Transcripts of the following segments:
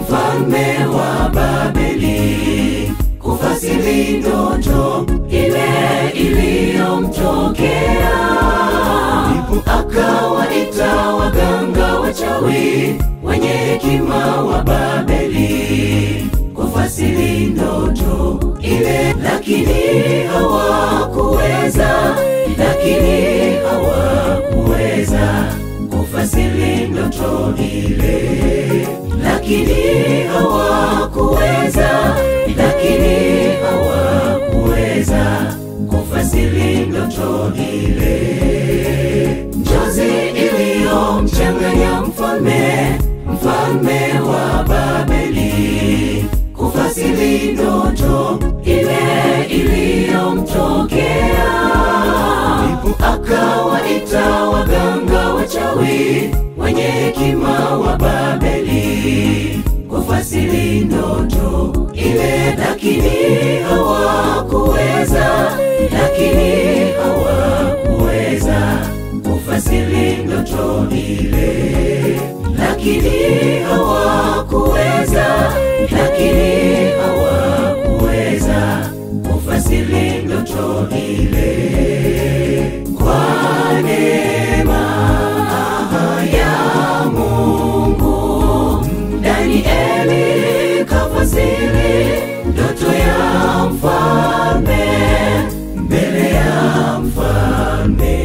mfalme wa Babeli kufasiri ndoto ile iliyomtokea. Ndipo akawaita waganga wachawi wenye hekima wa Babeli kufasiri ndoto ile, lakini hawakuweza, lakini hawakuweza kufasiri ndoto ile, lakini hawakuweza, lakini hawakuweza kufasiri ndoto ile. Njozi iliyomchanganya mfalme, mfalme wa Babeli kufasiri ndoto ile iliyomtokea. Ndipo akawaita waganga wachawi wenye hekima wa Babeli kufasiri ndoto ile, lakini hawakuweza, lakini hawakuweza kufasiri ndoto ile, lakini hawakuweza, lakini hawakuweza kufasiri ndoto ile. Kwa neema ya Mungu, Danieli kafasiri ndoto ya mfalme mbele ya mfalme.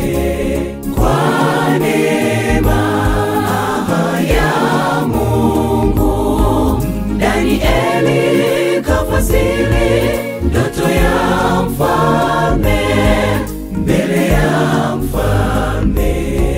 Kwa neema ya Mungu, Danieli kafasiri ndoto ya mfalme mbele ya mfalme.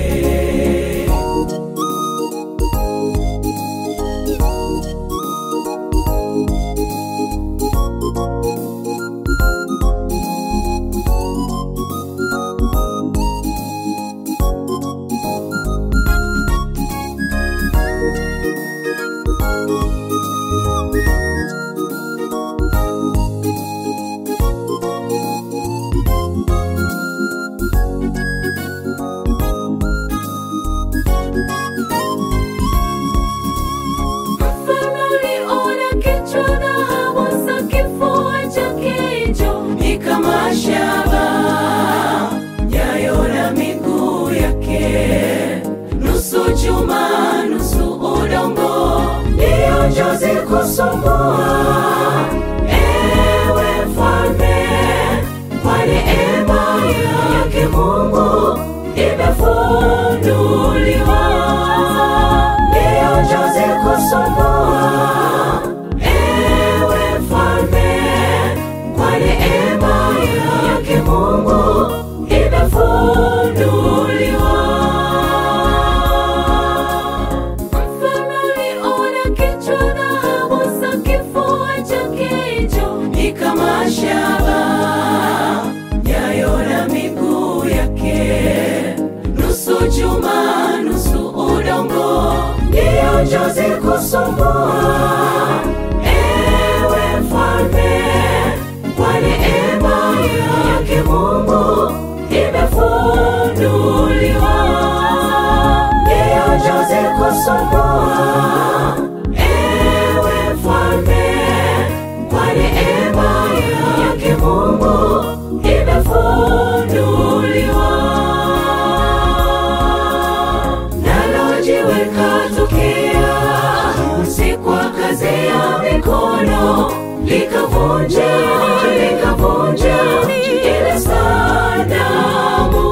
Mfalme aliona kichwa na hamasa, kifua chake hicho ni kama shaba, nyayo na miguu yake nusu chuma nusu udongo, ndiyo njozi kusumbua. Ewe mfalme, kwa neema yake Mungu imefunuliwa, ndiyo njozi kusumbua. Ewe mfalme, kwa neema yake Mungu imefunuliwa. Mfalme aliona kichwa na hamasa, kifua chake hicho ni kama shaba, nyayo na miguu yake nusu chuma nusu udongo, ndiyo njozi kusumbua. Ewe mfalme, kwa neema yake Mungu imefunuliwa, ndiyo njozi kusumbua. Ewe mfalme, kwa neema yake Mungu imefunuliwa. Nalo jiwe katokea, si kwa kazi ya mikono, likavunja likavunja ile sanamu.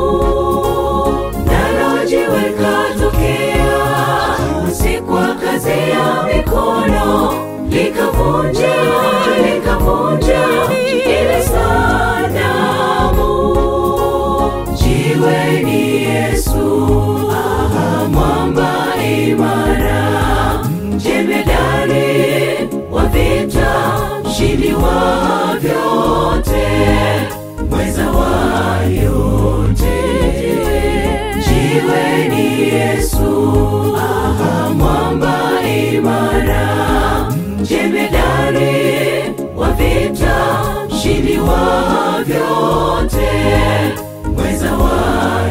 Nalo jiwe katokea, si kwa kazi ya mikono, likavunja likavunja ile sanamu. Jiwe ni Yesu, aha, mwamba imara, jemedari wa vita, mshindi wa vyote, mweza wa yote. Jiwe ni Yesu, aha, mwamba imara, jemedari wa vita, mshindi wa vyote, mweza wa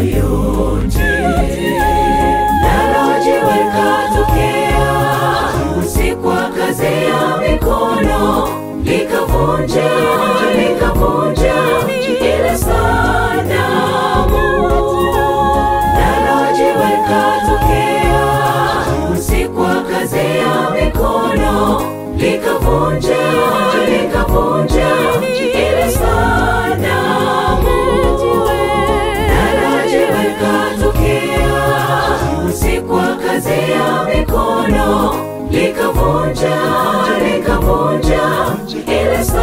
yote. Nalo jiwe katokea, si kwa likavunja likavunja ile sanamu nalo jiwe likatokea si kwa kazi ya mikono likavunja likavunja ile sanamu nalo jiwe likatokea si kwa kazi ya mikono likavunja likavunja ile sanamu